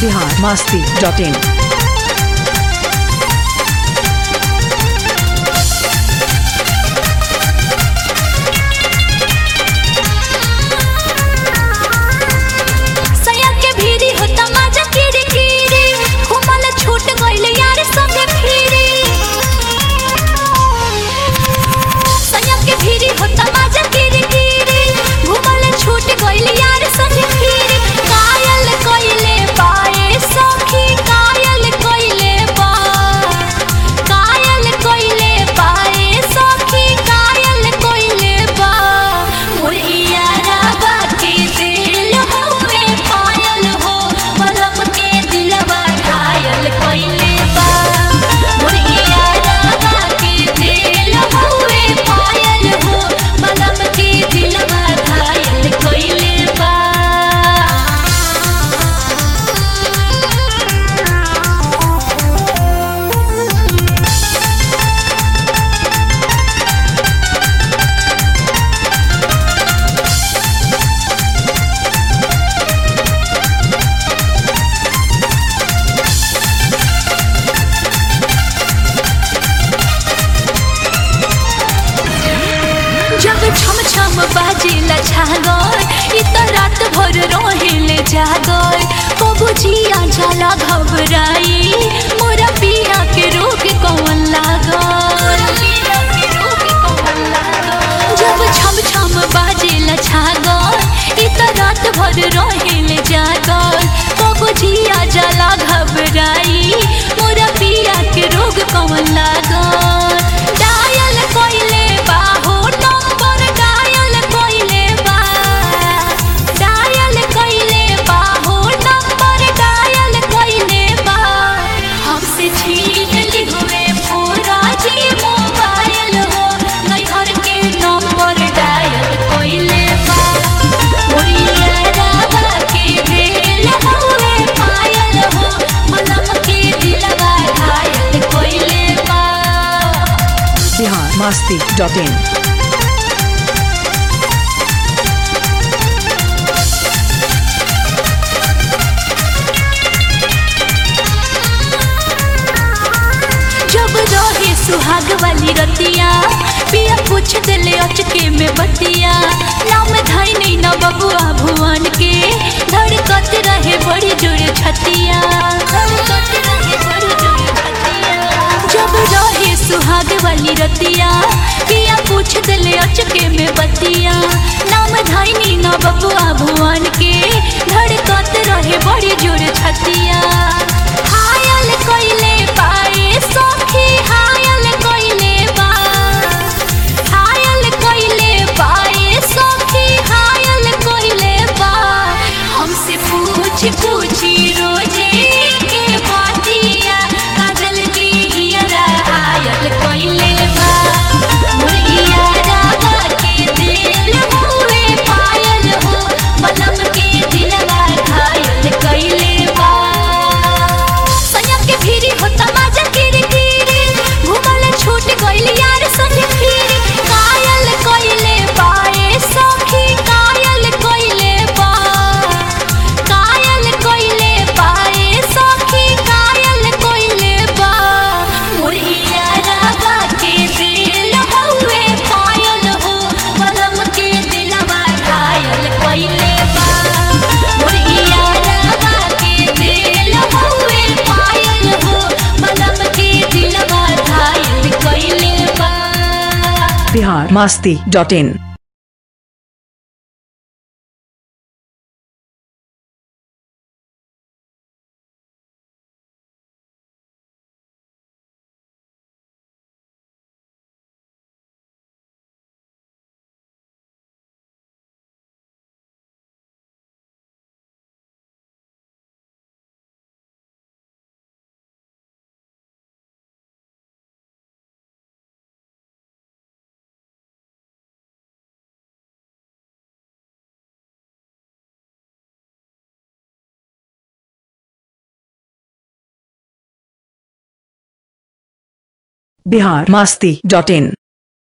Bihar Masti dot इन सया के भीरी होता मजा किरी किरी घुमल छूट गइल यार संगे फिरी सया के भीरी होता मजा किरी किरी घुमल छूट गइल यार संगे फिरी कायल कइले पाए सखी कायल कइले बा कायल कइले पाए सखी कायल कइले बा मुरिया रावा के दिल होवे पायल हो मलम के दिलवा घायल कइले बा मुरिया रावा के दिल होवे पायल हो मलम के दिलवा घायल कइले बा जब छम छम बाजेला छागल इ त रात भर रहेले जागल कबू जिया जाला घबराई मोरा पिया के रोग कौन लागल जब छम छम बाजेला छागल इ त रात भर रहेले जागल कबू जिया जाला घबराई मोरा पिया के रोग कौन लागल डायल कइले बा हो नंबर डायल कइले बा डायल कइले बा हो नंबर डायल कइले बा हमसे छीन ली हुए पूरा जी मोबाइल हो नहीं घर के नंबर डायल कइले बा मोरिया रावा के दिल हुए पायल हो मलम के दिलवा घायल कइले बा बिहार मास्ती डॉट इन जब रहे सुहाग वाली रतिया पिया पूछ दिले अचके में बतिया नाम धाई नहीं न बबुआ भुवन के धड़कत रहे बड़ी जोर छतिया धड़कत रहे बड़ी जोर छतिया जब रहे सुहाग वाली रतिया पिया पूछ दिले अचके में बतिया नाम धाई नहीं न बबुआ भुवन के धड़कत रहे बड़ी जोर छतिया हायल कइले पाए सखी हायल कइले बा हायल कइले पाए सखी हायल कइले बा हमसे पूछ पूछी रोजे के बातिया काजल की हियरा हायल कइले बा मुरिया रावा के दिल हुए पायल हो मलम के दिलवा घायल कइले बा सैया के भीरी होता मजा किरी किरी घुमल छूट गइल यार संगे फिरी कायल कइले पाए सखी कायल कइले बा कायल कइले पाए सखी कायल कइले बा मुरिया रावा के दिल हुए पायल हो मलम के दिलवा घायल कइले बा मुरिया रावा के दिल हुए पायल हो मलम के दिलवा घायल कइले बा Bihar Masti dot in Bihar Masti dot in